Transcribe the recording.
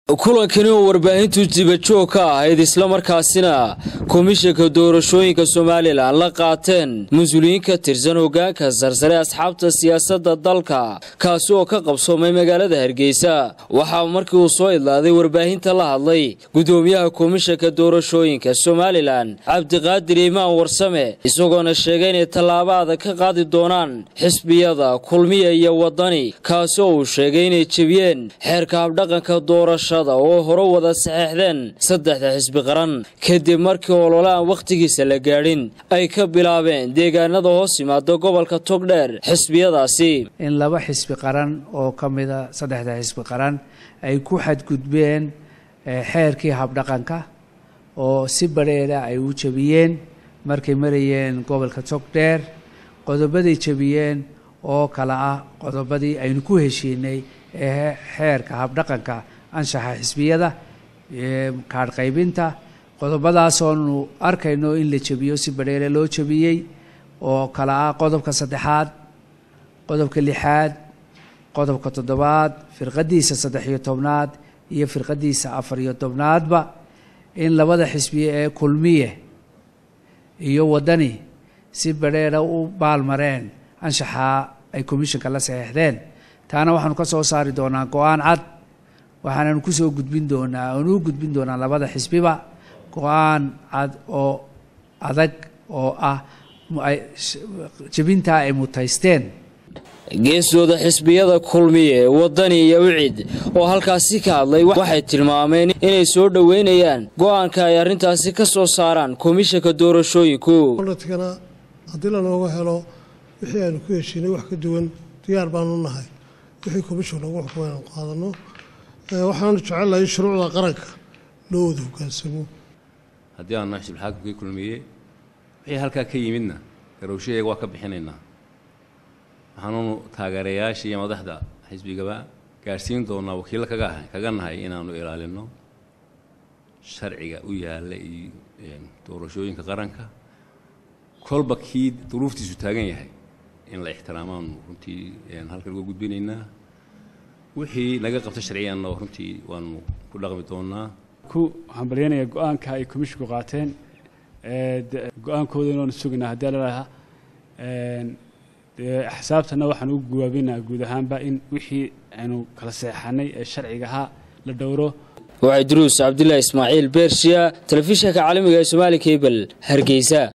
kulankani oo warbaahintu dibajoog ka ahayd islamarkaasina komishanka doorashooyinka somalilan la qaateen mas-uuliyiin ka tirsan hogaanka sarsare asxaabta siyaasadda dalka kaasi oo ka qabsoomay magaalada hargeysa waxaa markii uu soo idlaaday warbaahinta la hadlay gudoomiyaha komishanka doorashooyinka somalilan cabdiqaadir imaan warsame isagoona sheegay inay tallaabo adag ka qaadi doonaan xisbiyada kulmiya iyo wadani kaasi oo uu sheegay inay jebiyeen xeerka habdhaqanka doorasha oo hore wada saxeexdeen saddexda xisbi qaran kadib markii olole aan wakhtigiisa la gaadhin ay ka bilaabeen deegaanada hoos yimaada gobolka togdheer xisbiyadaasi in laba xisbi qaran oo ka mida saddexda xisbi qaran ay ku xadgudbeen xeerkii habdhaqanka oo si badheera ay u jebiyeen markay marayeen gobolka togdheer qodobaday jebiyeen oo kale ah qodobadii aynu ku heshiinay ee xeerka habdhaqanka anshaxa xisbiyada kaadh qaybinta qodobadaasoonu arkayno in la jebiyo si badheere loo jebiyey oo kale ah qodobka saddexaad qodobka lixaad qodobka toddobaad firqadiisa saddex iyo tobnaad iyo firqadiisa afar iyo tobnaadba in labada xisbiye ee kulmiye iyo waddani si badheera u baalmareen anshaxa ay commissionka la saxeexdeen taana waxaanu ka soo saari doonaa go-aan cad waxaananu kusoo gudbin doonaa oonu u gudbin doonaa labada xisbiba go-aan cad oo adag oo ah jebintaa ay mutaysteen geesooda xisbiyada kulmiye wadani iyo wicid oo halkaasi ka hadlay waxay tilmaameen inay soo dhoweynayaan go-aanka ay arrintaasi ka soo saaraan komishanka doorashooyinku oladkana haddii lanooga helo wixii aanu ku heshiinay wax ka duwan diyaar baanu nahay wixii komishan lagu xukumay aanu qaadano waxaanu jecellahay in shuruucda qaranka loo wada hogaansamo haddii aanu nahay xisbulxaakimkii kulmiye wixii halkaa ka yimidna garowshaheega waa ka bixinaynaa waxaanunu taageerayaasha iyo madaxda xisbigaba gaadhsiin doonaa wakiilla kaga kaga nahay inaanu ilaalino sharciga u yaalla iyo doorashooyinka qaranka kolba kii duruuftiisu taagan yahay in la ixtiraamaanu runtii halkan uga gudbinaynaa wixii naga qabta sharciyanna runtii waanu ku dhaqmi doonaa ku hambalyanaya go-aanka ay komishinku qaateen go-aankooda inaanu sugaynaa haddii lalaha axsaabtana waxaan u guwaabinaa guud ahaanba in wixii aynu kala seexanay ee sharciga ahaa la dhowro waxay duruus cabdilaahi ismaaciil beershiya telefishinka caalamiga ee somaali kabel hargeysa